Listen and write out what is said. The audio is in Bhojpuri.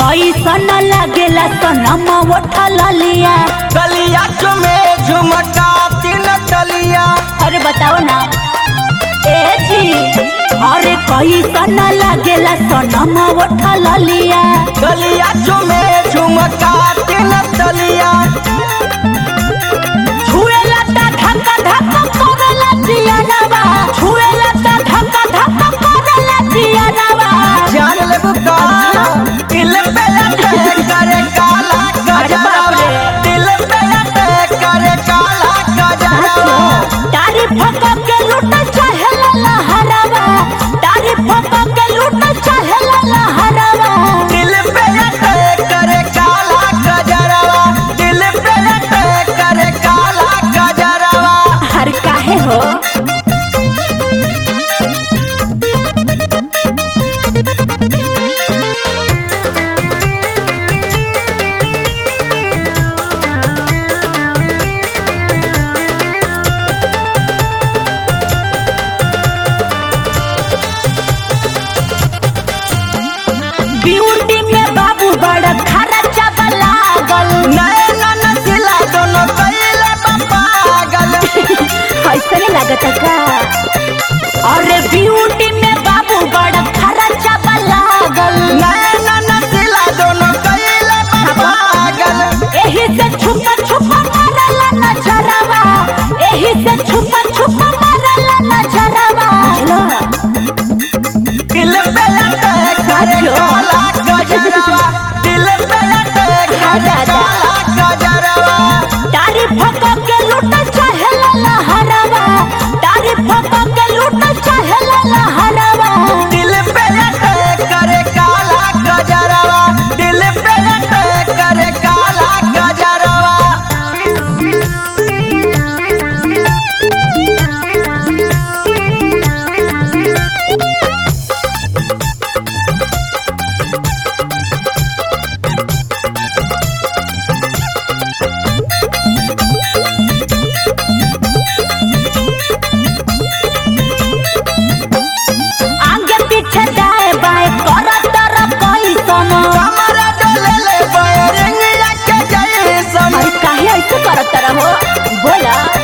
कैसन लागेला सनम उठल लिया गलिया चुमे झुमका तीन तलिया अरे बताओ ना ए जी अरे कैसन लागेला सनम उठल लिया गलिया चुमे झुमका तीन तलिया छुएला ता धक्का धक्का करेला जियानवा छुएला ता धक्का धक्का करेला जियानवा जान ले बुका दिल पे लटे करे काला गजरवा दिल पे लटे करे काला गजरवा तारीफ के लूट चाहेला लहरावा तारीफ के लूट चाहेला लहरावा दिल पे लटे करे काला गजरवा दिल पे लटे करे काला गजरवा हर काहे हो ब्यूटी में बाबू बड़ा खर्चा लागल नैना नसीला दोनों कैले पागल ऐसा नहीं लगता का अरे ब्यूटी में बाबू बड़ा खर्चा लागल नैना नसीला दोनों कैले पागल एही से छुपा छुपा मारला नजरवा एही से छुपा छुपा मारला नजरवा दिल पे लटे करे काला गजरवा दिल पे लटे करे काला गजरवा तारीफ के लूट चाहेला लहरावा तारीफ के लूट चाहेला लहरावा दिल पे लटे करे काला गजरवा दिल पे लटे करे काला गजरवा आगे पीछे दाएं बाएं करत तरफ कैसन कमरा डोले ले बैरिंग के जैसन अरे काहे ऐसे करत रहो बोला